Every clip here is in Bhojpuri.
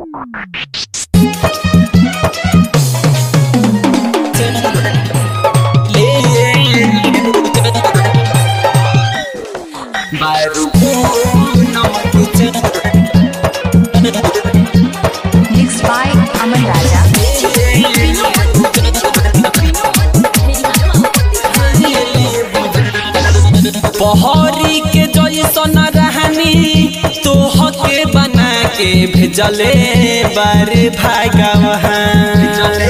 Mixed by Aman Raja. पहरी के जैसन रहनी तोहके बना के भेजले बारे भागवहान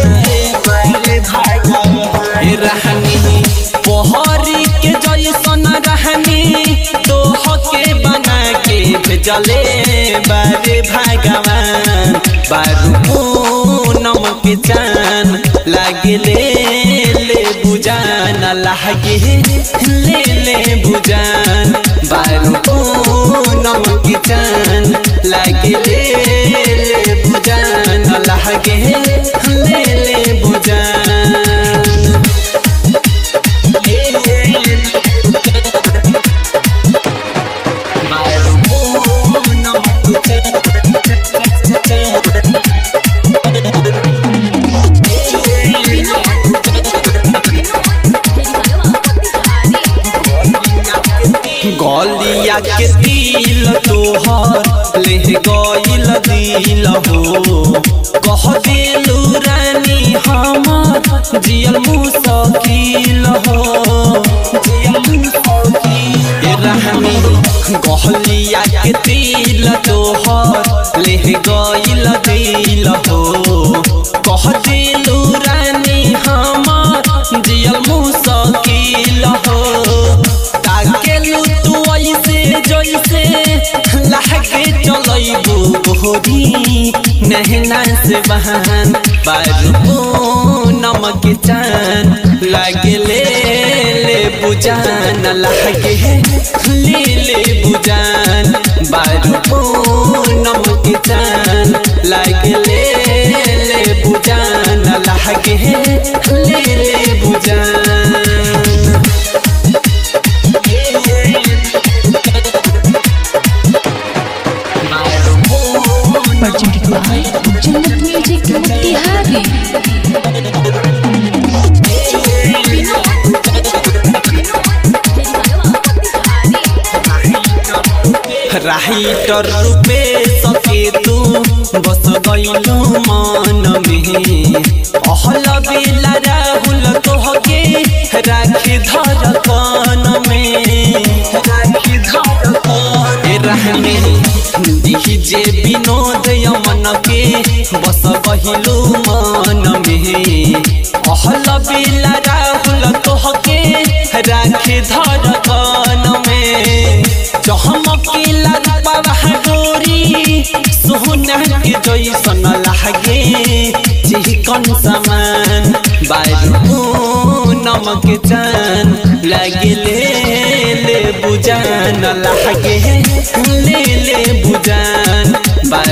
रहनी पहरी के जैसन रहनी तोहके बना के भेजले बारे भागवान बारू नमक चान लागले ले बुजान लागे ले ले बुजान बारू नमक चान लागे ले ले बुजान लागे ले ले बुजान गलिया के दिल तोहर ले गइल दिल हो कह दिलू रानी हमर जियल मुसकिल हो जियल मुसकिल ए रहनी गलिया के दिल तोहर ले गइल दिल हो कह दिलू रानी हमर जियल मुसकिल हो ताकेलू तू ऐसे जैसे लागे चलैबू बोहरी नहना से बहान बारू नमक चान लागे ले ले बुजान लागे ले ले बुजान बारू नमक चान लागे ले ले बुजान लागे ले ले बुजान Presented by Jannat Music Mutihari. Writer रूपे सके तू बस गइलू मन में अहल बेला राहुल तोहके राखी धर कन में राखी धर ए रहने डीजे विनोद यमन के बस गइलू मन में अहल बेला राहुल तोहके राखी धर कन में चहमकीला रूपवा गोरी सोहना के जैसन लागे चिकन समान बारू नमक चान लागे ले ले बुजान लागे ले ले बुजान बारू